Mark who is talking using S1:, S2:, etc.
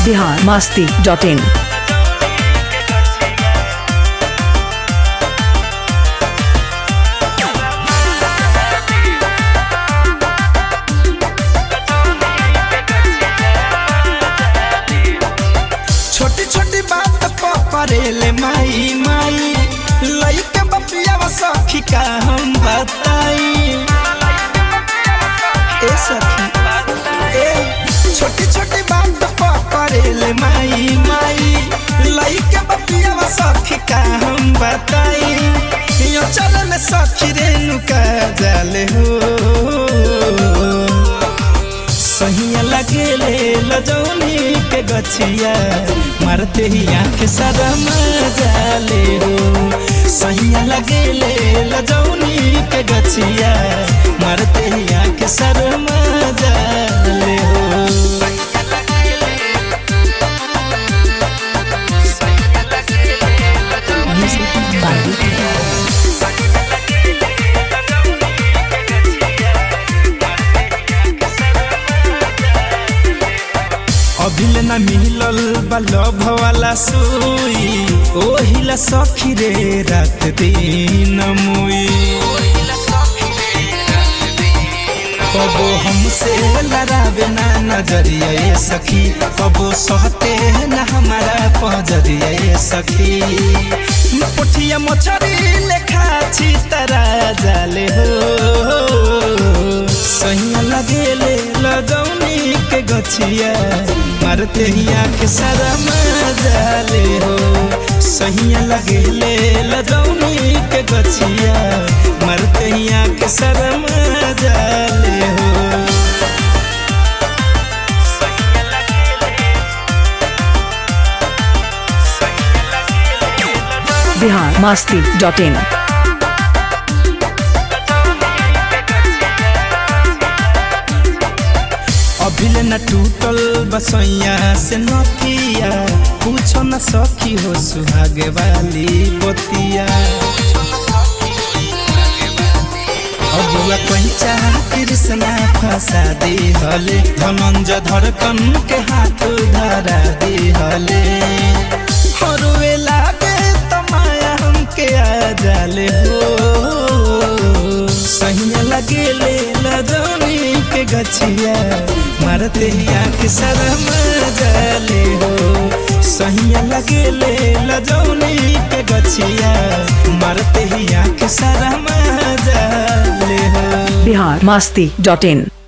S1: Bihar Masti dot in
S2: छोटी छोटी बात परेले माई माई लइके बपिया सखी का हम बताई ए सखी ए छोटी छोटी बात परेले माई माई लइके बपिया सखी का हम बताई यो चल में सखी रेणुका जाले हो सहिया लगेले लजौनी के गछिया मारते ही आंख सारा जाले हो सहिया लगेले लजौनी के गछिया मारते ही आंख सारा जाले हो अभिल न मिलल बल्लभ वाला सुई ओहिला सखी रे रात दिन मुई कबो हमसे लड़ावे ना नजरिया ये सखी कबो सहते ना हमारा पजरिया ये सखी पोठिया मछरी लेखा छी तरा जाले हो सहिया लगेले लगौनी के गछिया मारते ही आँख सारा जाले हो सहिया लगेले लगौनी के गछिया मारते ही आँख सारा जाले हो
S1: बिहार मास्ती डॉट इन
S2: अभिल न टूटल बसैया से नथिया पूछो न सखी हो सुहागे वाली बतिया अबुआ पैचा कृष्णा फंसा दी हले धनंजय धड़कन के हाथ धरा दी हले हरुए लागे तमाया हमके आ जाले हो सहिया लगेले लजौनी के गछिया मारते ही आँख शरम जाले हो सहिया लगेले लजौनी के गछिया मारते ही आँख शरम जाले हो
S1: बिहार मास्ती डॉट इन